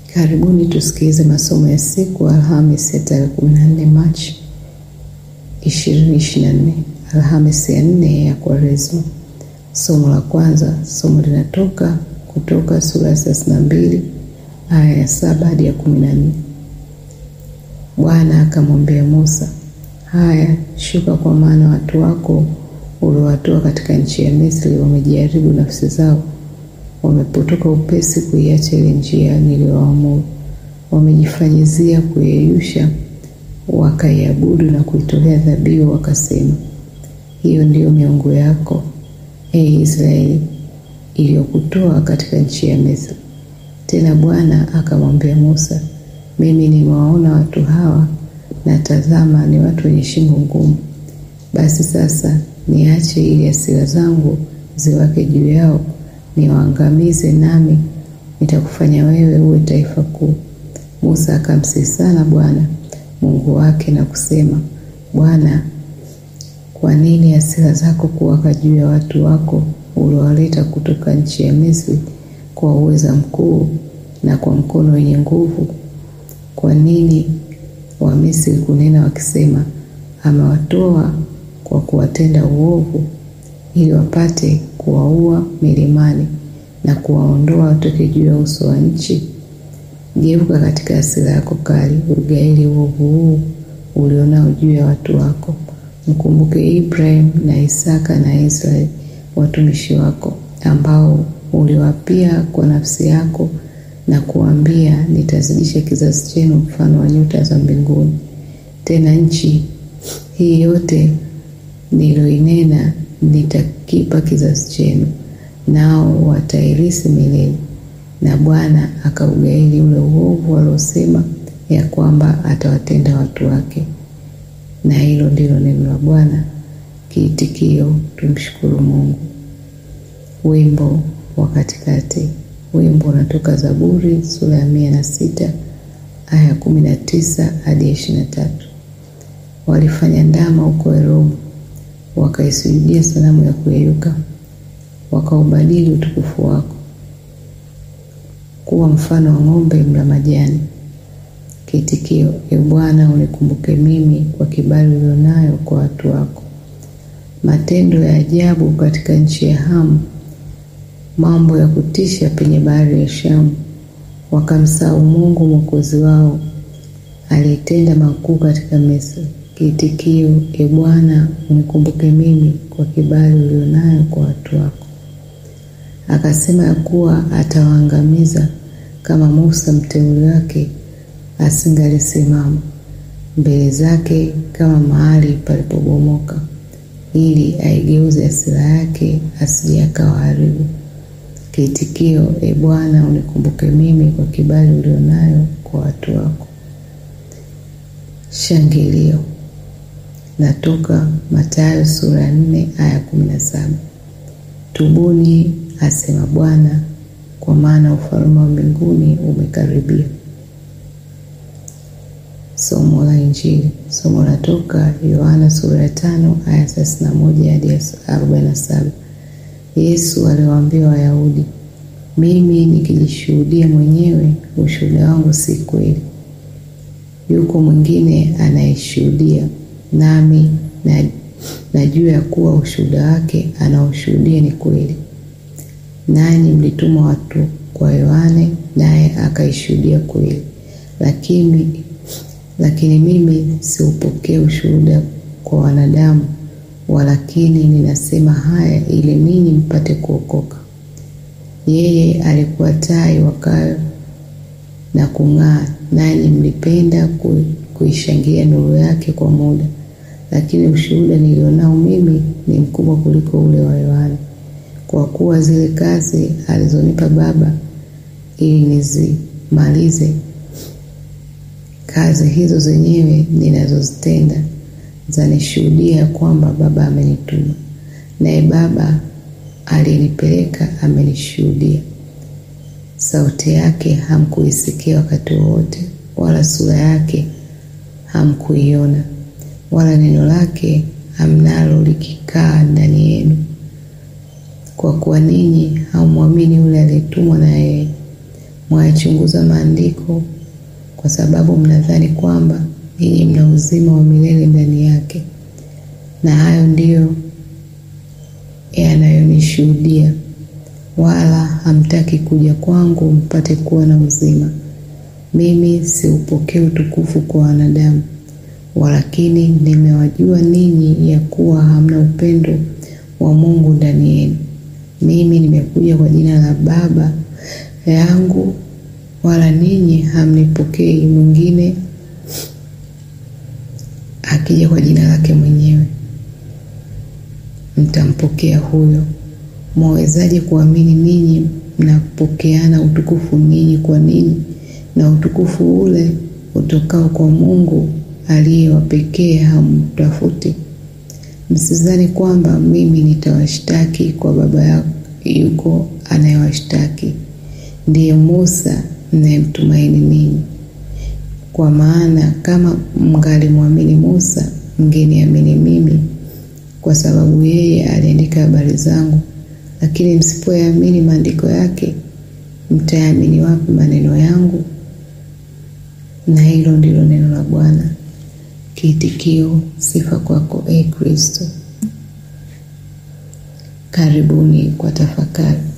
Karibuni tusikilize masomo ya siku Alhamisi ya tarehe 14 Machi 2024, Alhamisi ya nne ya Kwaresma. Somo la kwanza, somo linatoka Kutoka sura ya 32 aya ya saba hadi ya 14. Bwana akamwambia Musa, haya shuka, kwa maana watu wako uliowatoa katika nchi ya Misri wamejaribu nafsi zao wamepotoka upesi kuiacha ile njia niliyowaamuru, wamejifanyizia kuyeyusha, wakaiabudu na kuitolea dhabihu, wakasema, hiyo ndiyo miungu yako, e Israeli, iliyokutoa katika nchi ya Misri. Tena Bwana akamwambia Musa, mimi nimewaona watu hawa, na tazama, ni watu wenye shingo ngumu. Basi sasa niache ili hasira zangu ziwake juu yao niwaangamize nami nitakufanya wewe uwe taifa kuu. Musa akamsihi sana Bwana Mungu wake na kusema, Bwana, kwa nini hasira zako kuwaka juu ya watu wako uliowaleta kutoka nchi ya Misri kwa uweza mkuu na kwa mkono wenye nguvu? Kwa nini Wamisri kunena wakisema, amewatoa kwa kuwatenda uovu ili wapate kuwaua milimani na kuwaondoa watoke juu ya uso wa nchi. Geuka katika hasira yako kali, ugaili uovu huu ulionao juu ya watu wako. Mkumbuke Ibrahim na Isaka na Israeli watumishi wako, ambao uliwapia kwa nafsi yako na kuambia, nitazidisha kizazi chenu mfano wa nyota za mbinguni. Tena nchi hii yote niloinena nitakipa kizazi chenu, nao watairisi milele. Na Bwana akaugaili ule uovu aliosema ya kwamba atawatenda watu wake. Na hilo ndilo neno la Bwana. Kiitikio: tumshukuru Mungu. Wimbo wa katikati. Wimbo unatoka Zaburi sura ya mia na sita aya ya kumi na tisa hadi ya ishirini na tatu. Walifanya ndama huko Eromu wakaisujudia sanamu ya kuyeyuka, wakaubadili utukufu wako kuwa mfano wa ng'ombe mla majani. Kiitikio: E Bwana, unikumbuke mimi kwa kibali ulionayo kwa watu wako. Matendo ya ajabu katika nchi ya Hamu, mambo ya kutisha penye bahari ya Shamu. Wakamsahau Mungu mwokozi wao, aliyetenda makuu katika Misri. Kiitikio: E Bwana, unikumbuke mimi kwa kibali ulionayo kwa watu wako. Akasema ya kuwa atawaangamiza kama Musa mteule wake asingalisimama mbele zake kama mahali palipobomoka, ili aigeuze hasira yake asije akawaharibu. Kiitikio: E Bwana, unikumbuke mimi kwa kibali ulionayo kwa watu wako. Shangilio natoka Mathayo sura ya nne aya kumi na saba. Tubuni, asema Bwana, kwa maana ufalme wa mbinguni umekaribia. Somo la Injili. Somo latoka Yohana sura ya tano aya thelathini na moja hadi arobaini na saba. Yesu aliwaambia Wayahudi, mimi nikijishuhudia mwenyewe ushuhuda wangu si kweli. Yuko mwingine anayeshuhudia, nami na najua ya kuwa ushuhuda wake anaoshuhudia ni kweli. Nanyi mlituma watu kwa Yohane, naye akaishuhudia kweli, lakini lakini mimi siupokee ushuhuda kwa wanadamu, walakini ninasema haya ili ninyi mpate kuokoka. Yeye alikuwa taa iwakayo na kung'aa, nanyi mlipenda kuishangilia nuru yake kwa muda. Lakini ushuhuda nilionao mimi ni mkubwa kuliko ule wa Yohana, kwa kuwa zile kazi alizonipa Baba ili nizimalize, kazi hizo zenyewe ninazozitenda zanishuhudia kwamba Baba amenituma, naye Baba aliyenipeleka amenishuhudia. Sauti yake hamkuisikia wakati wowote, wala sura yake hamkuiona, wala neno lake hamnalo likikaa ndani yenu, kwa kuwa ninyi haumwamini yule aliyetumwa na yeye. mwayachunguza maandiko kwa sababu mnadhani kwamba ninyi mna uzima wa milele ndani yake, na hayo ndiyo yanayonishuhudia, wala hamtaki kuja kwangu mpate kuwa na uzima. Mimi siupokee utukufu kwa wanadamu, walakini nimewajua ninyi ya kuwa hamna upendo wa Mungu ndani yenu. Mimi nimekuja kwa jina la Baba yangu, wala ninyi hamnipokei. Mwingine akija kwa jina lake mwenyewe, mtampokea huyo. Mwawezaje kuamini ninyi mnapokeana utukufu ninyi kwa ninyi, na utukufu ule utokao kwa Mungu aliye wa pekee hamtafuti? Msidhani kwamba mimi nitawashtaki kwa Baba yako, yuko anayewashtaki, ndiye Musa mnayemtumaini ninyi. Kwa maana kama mngalimwamini Musa, mngeniamini mimi, kwa sababu yeye aliandika habari zangu. Lakini msipoyaamini maandiko yake, mtayaamini wapi maneno yangu? Na hilo ndilo neno la Bwana. Kiitikio: sifa kwako, e Kristo. Karibuni kwa tafakari.